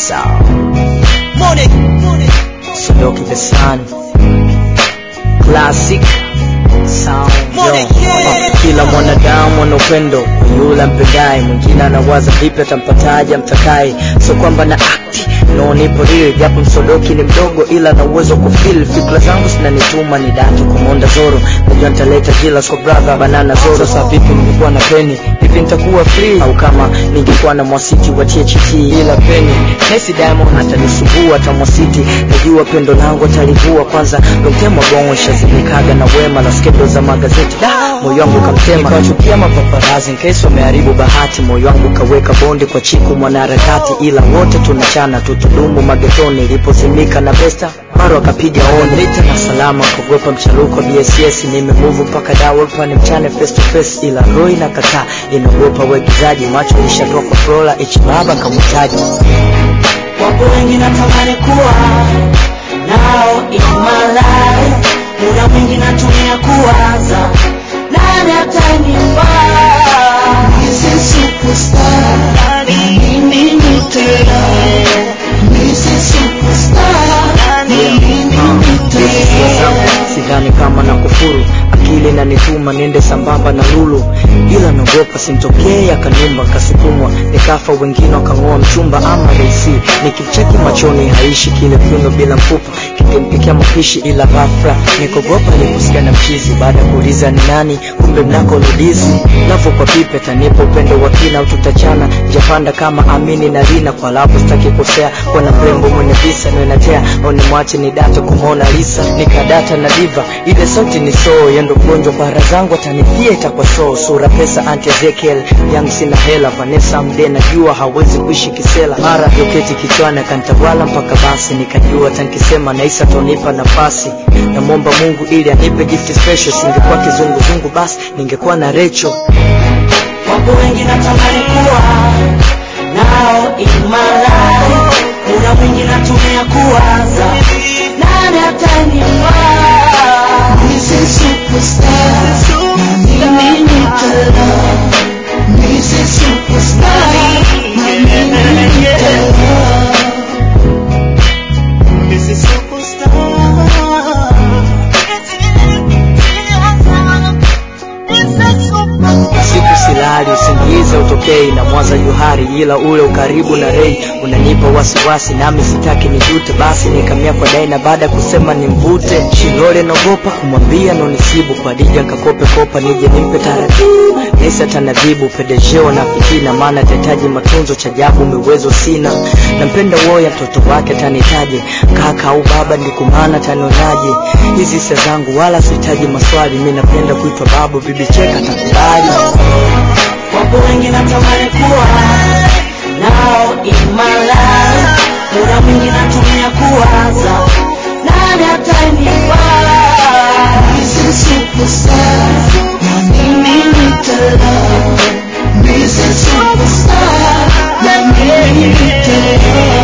sound. Sodoki the Sun. Classic sound. Yo. Kila mwanadamu ana upendo kwa yule ampendaye, mwingine anawaza vipi atampataje amtakaye, sio kwamba na akti no nipo real, japo msodoki ni mdogo, ila na uwezo wa kufeel fikra zangu zinanituma ni datu kumonda zoro, najua nitaleta jila kwa brother banana zoro. Sasa vipi ningekuwa na peni hivi nitakuwa free, au kama ningekuwa na mwasiti wa THT ila peni Messi Diamond atanisumbua hata mwasiti, najua pendo langu atalivua kwanza, lomtema gongo shazimikaga na wema na skendo za magazeti da moyo wangu kamtema, nikawachukia mapaparazi nkesi wameharibu bahati, moyo wangu kaweka bonde kwa chiku mwanaharakati, ila wote tunachana tutudumu magetoni, ilipozimika na besta maro akapiga on lita na salama kuogopa mcharuko bss nimemuvu mpaka dawolpa ni mchane face to face ila roi na kataa inaogopa uigizaji macho lishatoa kwa frola ichibaba kamutaji Wapo wengi natamani kuwa nao in my life, muda mwingi natumia kuwaza nani atanifaa. Mimi superstar, na mimi ni tena. Mimi superstar, na mimi ni hisia zangu tena. sidhani kama na kufuru akili nanituma niende sambamba na lulu ila naogopa simtokee akanumba kasukumwa nikafa wengine wakang'oa mchumba ama reisi nikimcheki machoni haishi kile kiuno bila mfupa kikimpikia mapishi ila ghafla nikogopa nikusikia na mchizi baada ya kuuliza ni nani kumbe mnako ludizi lavu kwa pipe tanipa upendo wa kina au tutachana japanda kama amini na lina kwa labu sitaki kosea kuna mrembo mwenye visa niwenatea au nimwache ni data kumwona lisa nikadata na diva ile sauti ni soo yendo mgonjwa kwa hara zangu atanifia itakuwa soo sura pesa anti ezekiel yang sina hela vanessa mde najua hawezi kuishi kisela mara vyoketi kichwani akantawala mpaka basi nikajua tankisema naisa tonipa nafasi namwomba mungu ili anipe gift special singekuwa kizunguzungu basi ningekuwa na recho Wapo wengi natamani kuwa nao in my life, muda mwingi natumia kuwaza nani atanifaa. Mimi superstar, na mimi nitala. Mimi superstar, na mimi nitala. Mimi siku silali usingize utokei na mwaza juhari ila ule ukaribu na rei unanipa wasiwasi nami sitaki nijute basi nikamia kwa daina baada ya kusema nimvute shilole naogopa kumwambia nonisibu kwa dija nkakope kopa nije nimpe taratibu nesi atanadhibu pedejeo na fitina maana atahitaji matunzo cha jabu miwezo sina nampenda woya mtoto wake atanitaje kaka au baba ndikumana tanionaje hizi hisia zangu wala sihitaji maswali mi napenda kuitwa babu bibi cheka takubali Wapo wengi natamani kuwa nao in my life, muda mwingi natumia kuwaza nani atanifaa. Mimi superstar, na mimi nitala. Mimi superstar, na mimi nitala.